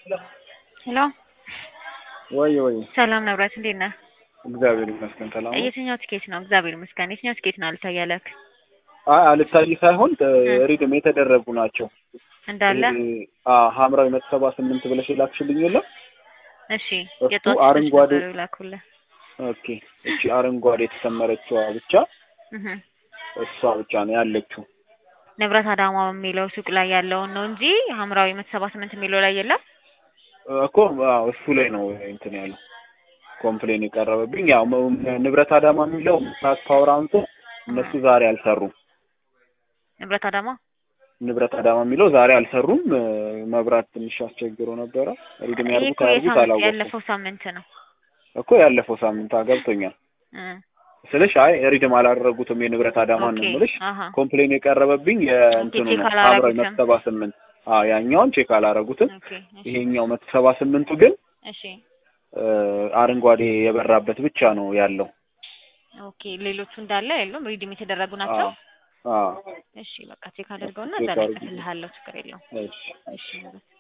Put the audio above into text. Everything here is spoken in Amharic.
ሄሎ ወይ ወይ ሰላም ነብረት፣ እንዴት ነህ? እግዚአብሔር ይመስገን ሰላም ነው። የትኛው ትኬት ነው? እግዚአብሔር ይመስገን። የትኛው ትኬት ነው አልታያለክ? አይ አልታይ ሳይሆን ሪድም የተደረጉ ናቸው እንዳለ አ ሐምራዊ መቶ ሰባ ስምንት ብለሽ የላክሽልኝ የለም? እሺ፣ እሱ የጧት አረንጓዴ ላኩልህ። ኦኬ። እቺ አረንጓዴ የተሰመረችዋ ብቻ እህ እሷ ብቻ ነው ያለችው። ንብረት አዳማ የሚለው ሱቅ ላይ ያለውን ነው እንጂ ሐምራዊ መቶ ሰባ ስምንት የሚለው ላይ የለም። እኮ አዎ፣ እሱ ላይ ነው እንትን ያለው ኮምፕሌን የቀረበብኝ። ያው መ- ንብረት አዳማ የሚለው ምራት ፓወር አንሶ እነሱ ዛሬ አልሰሩም። ንብረት አዳማ ንብረት አዳማ የሚለው ዛሬ አልሰሩም። መብራት ትንሽ አስቸግሮ ነበረ። ሪድም ይሄ ያርጉት እኮ አያርጉት የሳምንት አላወኩም ያለፈው ሳምንት ነው። እኮ ያለፈው ሳምንት ገብቶኛል እ ስልሽ አይ ሪድም አላደረጉትም የንብረት አዳማን ነው ኦኬ የምልሽ። አሃ ኮምፕሌን የቀረበብኝ የእንትኑ ቼክ ነው ሐምራዊ አላረጉትም። መቶ ሰባ ስምንት አዎ ያኛውን ቼክ አላረጉትም። ኦኬ እሺ ይሄኛው መቶ ሰባ ስምንቱ ግን እሺ እ አረንጓዴ የበራበት ብቻ ነው ያለው። ኦኬ ሌሎቹ እንዳለ የሉም ሪዲም የተደረጉ ናቸው። አዎ አዎ እሺ በቃ ቼክ አድርገውና ቼክ እዛ ላይ አድርጉ። ጽፍልሃለሁ። ችግር የለውም። እሺ እሺ ንብረት